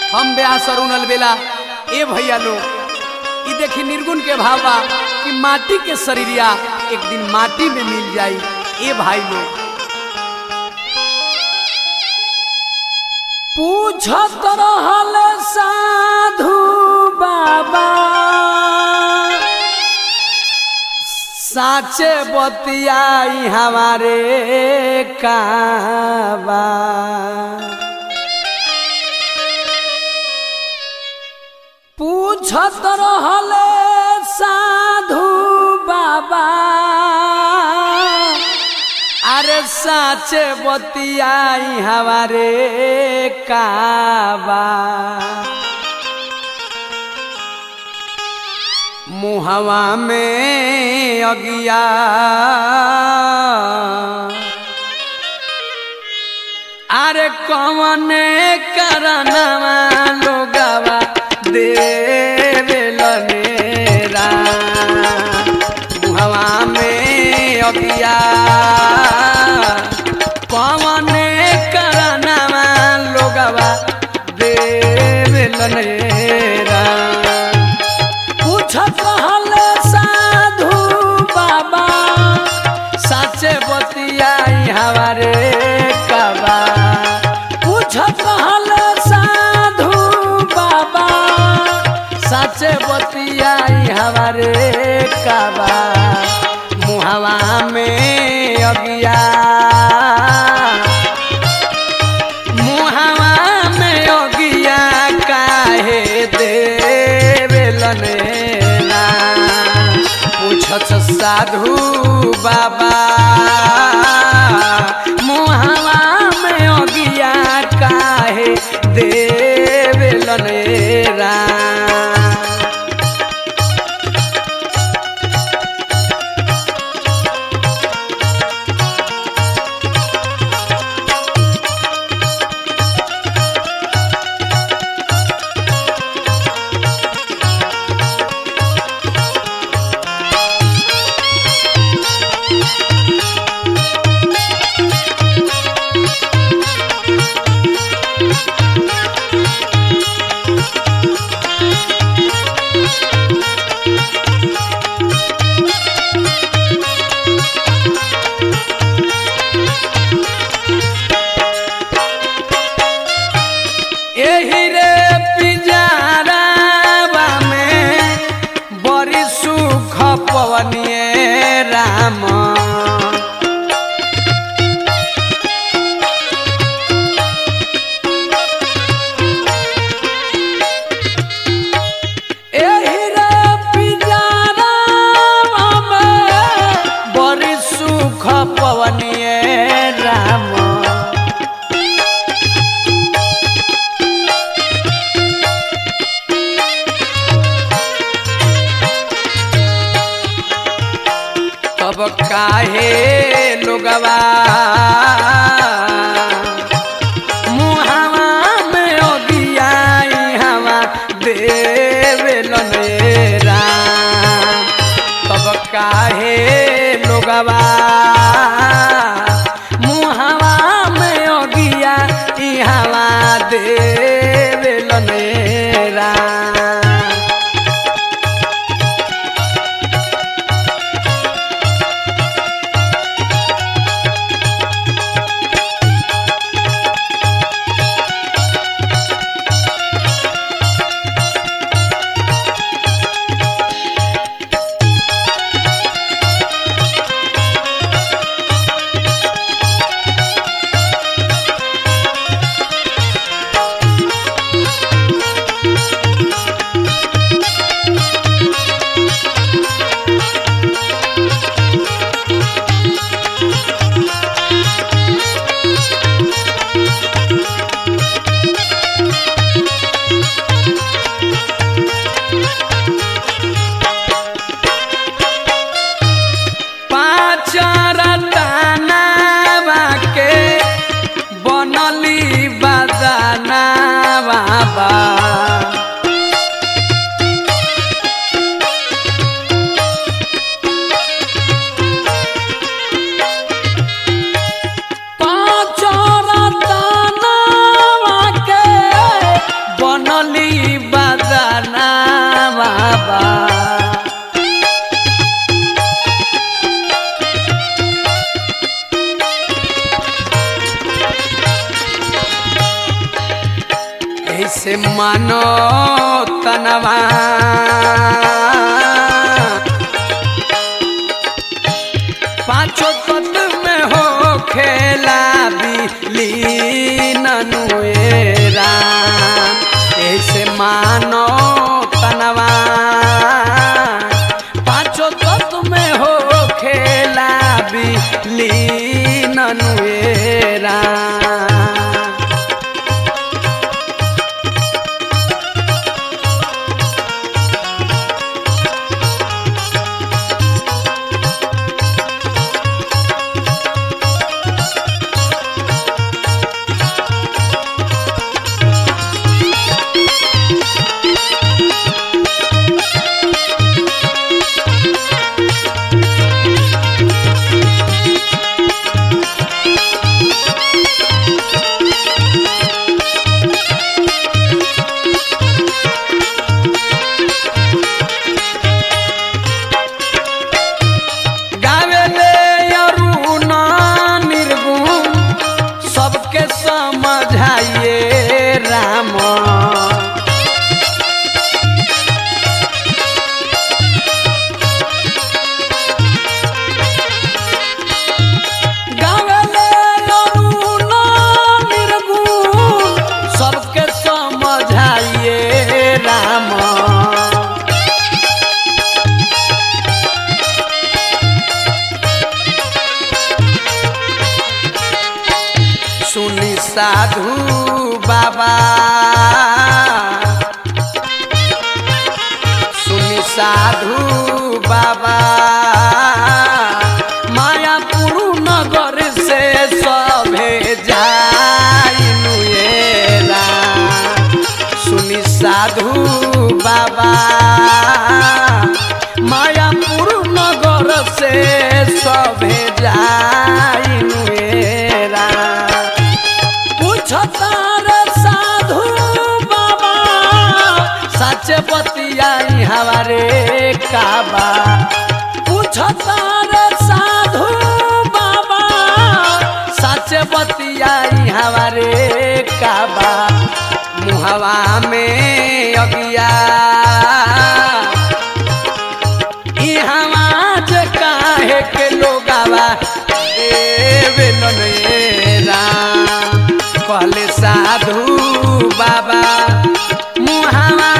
हम ब्यास अरुण अलबेला ए भैया लोग ई देखी निर्गुण के भाव बा कि माटी के शरीरिया एक दिन माटी में मिल जाई ए भाई लोग पूछत रहल साधु बाबा साचे बतियाई हमारे काबा पूछत रहल साधु बाबा अरे साचे बतियाई हमारे काबा मुहवा में अगिया अरे कौन करनवा लोगवा देवेलनेरा मुहवा में अगिया कौन करनवा लोगवा देवेलनेरा पूछत रहल साधु बाबा साचे बतियाई हमारे कबा पूछत रहल साधु बाबा साचे बतियाई हमारे कबा मुहवा में अगिया मुहवा में अगिया काहे देवेलनेला पूछत साधु बाबा मुहवा में अगिया काहे देवेलनेला एही रे पिंजरावा में बड़ी सुख पवनिए राम एही रे पिंजरावा में बड़ी सुख पवनिए राम तब काहे लोगवा मुहावा में ओगियाई हवा देवेलनेरा तब काहे लोगवा मुहावा में ओगिया ई हवा देवेलनेरा ऐसे मानो तनवा पांचों तत्व में हो खेला बिली ननुएरा ऐसे मानो तनवा पांचों तत्व में हो खेला बिली ननुएरा गावेले अरुण निर्गुण सबके समझाइए राम गावेले अरुण निर्गुण सबके समझाइए राम सुनी साधु बाबा सुनी साधु बाबा मायापुर नगर से सभे जाइनुएला सुनी साधु बाबा मायापुर नगर से सभे जाइनुएला पूछतार साधु बाबा सच बतियाई हमारे काबा पूछतार साधु बाबा सच बतियाई हमारे काबा मुहवा में अगिया इहवा जे काहे के लोगावा देवे ननेरा कहले साधु बाबा मुहावा